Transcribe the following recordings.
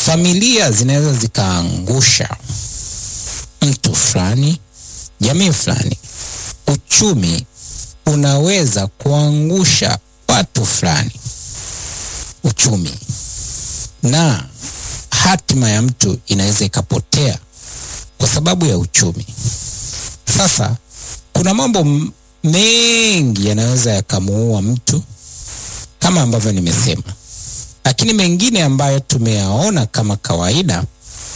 Familia zinaweza zikaangusha mtu fulani, jamii fulani. Uchumi unaweza kuangusha watu fulani, uchumi, na hatima ya mtu inaweza ikapotea kwa sababu ya uchumi. Sasa kuna mambo mengi yanaweza yakamuua mtu kama ambavyo nimesema, lakini mengine ambayo tumeyaona kama kawaida,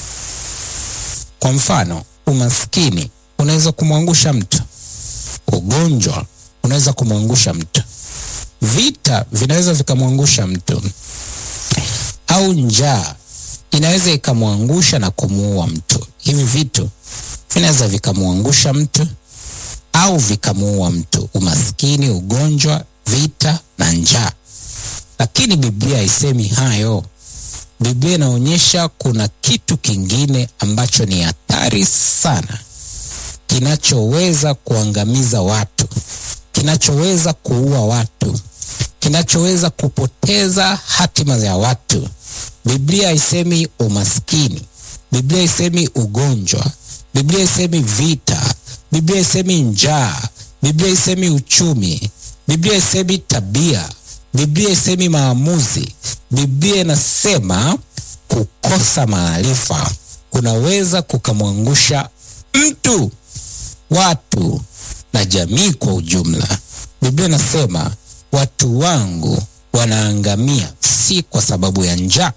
kwa mfano, umaskini unaweza kumwangusha mtu, ugonjwa unaweza kumwangusha mtu, vita vinaweza vikamwangusha mtu, au njaa inaweza ikamwangusha na kumuua mtu. Hivi vitu vinaweza vikamwangusha mtu au vikamuua mtu: umaskini, ugonjwa, vita na njaa. Lakini Biblia haisemi hayo. Biblia inaonyesha kuna kitu kingine ambacho ni hatari sana, kinachoweza kuangamiza watu, kinachoweza kuua watu, kinachoweza kupoteza hatima ya watu. Biblia haisemi umaskini, Biblia haisemi ugonjwa, Biblia haisemi vita, Biblia haisemi njaa, Biblia haisemi uchumi, Biblia haisemi tabia, Biblia haisemi maamuzi. Biblia inasema kukosa maarifa kunaweza kukamwangusha mtu, watu na jamii kwa ujumla. Biblia inasema watu wangu wanaangamia si kwa sababu ya njaa,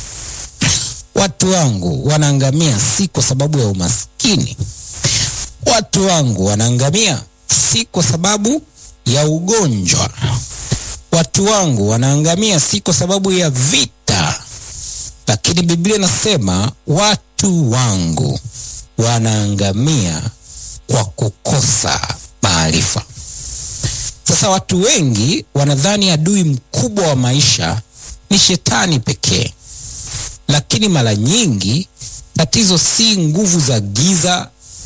watu wangu wanaangamia si kwa sababu ya umaskini, watu wangu wanaangamia si kwa sababu ya ugonjwa, watu wangu wanaangamia si kwa sababu ya vita, lakini Biblia inasema watu wangu wanaangamia kwa kukosa maarifa. Sasa watu wengi wanadhani adui mkubwa wa maisha ni shetani pekee, lakini mara nyingi tatizo si nguvu za giza,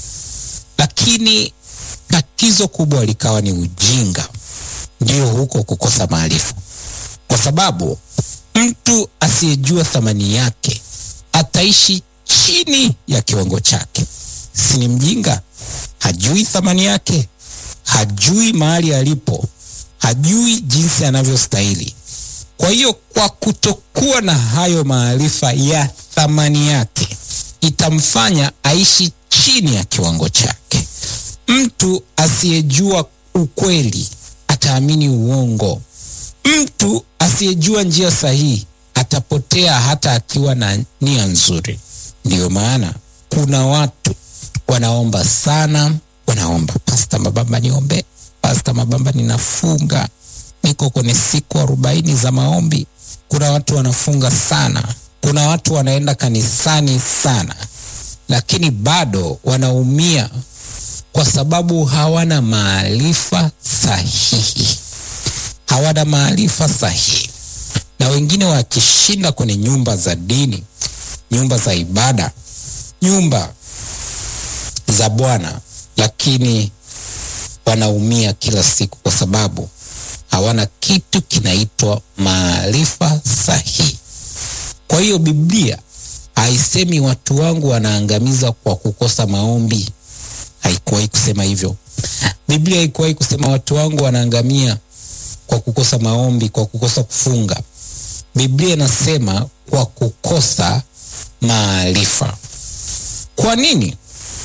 lakini tatizo kubwa likawa ni ujinga, ndio huko kukosa maarifa, kwa sababu mtu asiyejua thamani yake ataishi chini ya kiwango chake. Si ni mjinga? Hajui thamani yake, hajui mahali alipo, hajui jinsi anavyostahili. Kwa hiyo, kwa kutokuwa na hayo maarifa ya thamani yake, itamfanya aishi chini ya kiwango chake. Mtu asiyejua ukweli ataamini uongo. Mtu asiyejua njia sahihi atapotea hata akiwa na nia nzuri. Ndiyo maana kuna watu wanaomba sana, wanaomba Pasta Mabamba, niombe Pasta Mabamba, ninafunga, niko kwenye siku arobaini za maombi. Kuna watu wanafunga sana, kuna watu wanaenda kanisani sana, lakini bado wanaumia kwa sababu hawana maarifa sahihi, hawana maarifa sahihi. Na wengine wakishinda kwenye nyumba za dini, nyumba za ibada, nyumba za Bwana, lakini wanaumia kila siku kwa sababu hawana kitu kinaitwa maarifa sahihi. Kwa hiyo Biblia haisemi watu wangu wanaangamiza kwa kukosa maombi. Haikuwahi kusema hivyo. Biblia haikuwahi kusema watu wangu wanaangamia kwa kukosa maombi, kwa kukosa kufunga. Biblia inasema kwa kukosa maarifa. Kwa nini?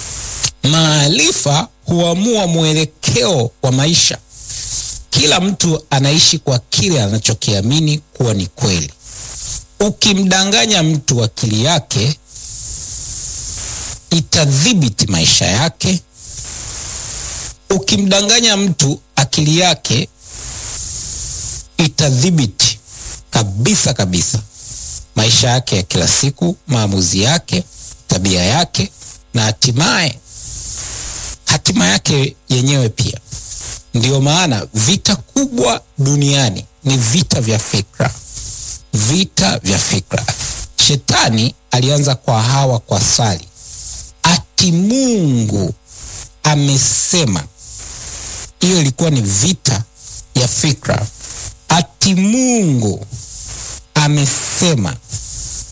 Maarifa huamua mwelekeo wa maisha. Kila mtu anaishi kwa kile anachokiamini kuwa ni kweli. Ukimdanganya mtu akili yake itadhibiti maisha yake. Ukimdanganya mtu akili yake itadhibiti kabisa kabisa maisha yake ya kila siku, maamuzi yake, tabia yake na hatimaye hatima yake yenyewe pia. Ndiyo maana vita kubwa duniani ni vita vya fikra, vita vya fikra. Shetani alianza kwa Hawa kwa swali ati Mungu amesema. Hiyo ilikuwa ni vita ya fikra. Ati Mungu amesema